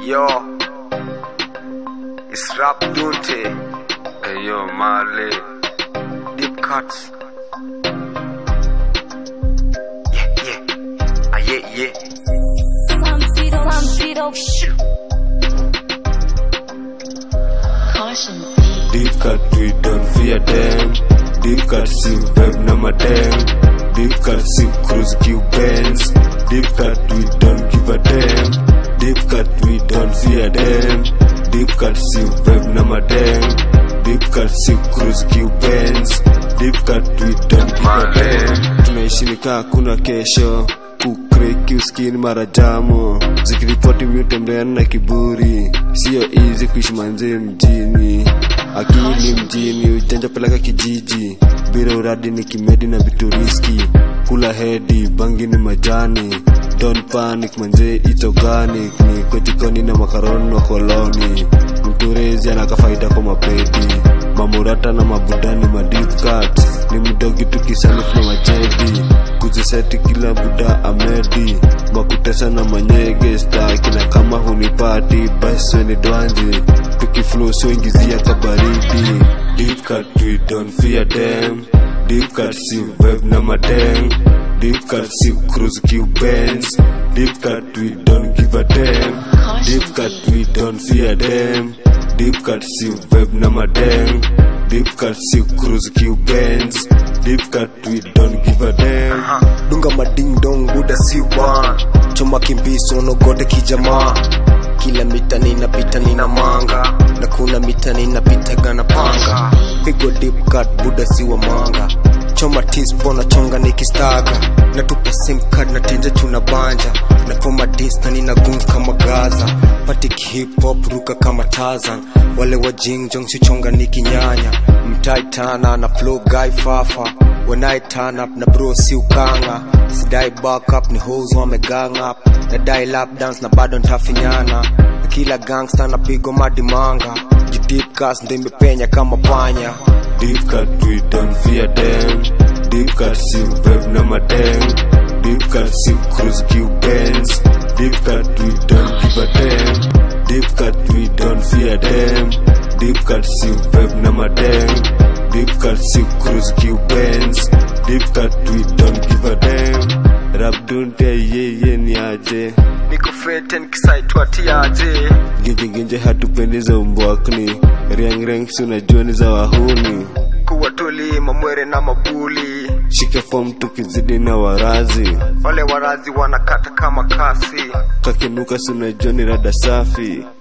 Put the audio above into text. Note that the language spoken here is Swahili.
Yo, it's rap Dunte. Hey yo, Marley. Deep cuts. Yeah, yeah. Ah, yeah, yeah. Samtiro, Samtiro, Caution. Deep cut, we don't fear them. Deep cut, see web na madam. Deep cut, see cruise Q Benz. Deep cut, we don't give a damn. Deep cut, we don't fear them. Deep cut, see web na madam. Deep cut, see cruise Q Benz. Deep cut, we don't give a damn. Tunaishi nikaa kuna kesho kukreki uskini mara jamo zikiripoti miutembeana na kiburi sio easy kuishi manzee mjini akili mjini ujanja peleka kijiji bila uradi ni kimedi na vitu riski kula hedi bangi ni majani don't panic manzee it's organic ni kwetikoni na makaroni wa koloni mturezi anaka faida kwa mapedi mamurata na mabudani madip cut ni mdogi tukisanifu na majedi kuziseti kila buda amedi makutesa na manyege staki na kama hunipati basi weni dwanji tukiflow soingizia kabaridi deep cut we don't fear them deep cut si web na madeng deep cut si cruise Q Benz deep cut we don't give a damn deep cut we don't fear them deep cut si web na madeng deep cut si cruise Q Benz deep cut we don't give a damn dunga mading dong buda si one choma kimbiso nogote kijamaa kila mita ninapita nina manga na kuna mita ninapitaga na panga pigo deep cut buda si wa manga choma tispo na chonga nikistaga natupa sim card na tenja tuna banja na foma dis na nina guns kama gaza patik hip hop ruka kama tazan wale wa jingjong sichonga nikinyanya mtaitana na flow guy fafa when I turn up na bro si ukanga sidai back up ni hoes wamegang up nadai lap dance na bado ntafinyana na kila gangsta napigo madimanga jidip gas ndo imepenya kama panya Deep cut, we don't fear them. Deep cut, see web na madeng. Deep cut, see cruise Q Benz. Deep cut, we don't give a damn. Deep cut, we don't fear them. Deep cut, see web na madeng. Deep cut, see cruise Q Benz. Deep cut, we don't give a damn. Rap don't yeye ni aje. Niko fete nikisaitwa tiaje. Ginje hatupendi za umbwakni. Riang riang si unajua ni za wahuni. Kuwa tuli mamwere na mabuli. Shike form tukizidi na warazi. Wale warazi wanakata kama kasi. kakinuka sunajua ni rada safi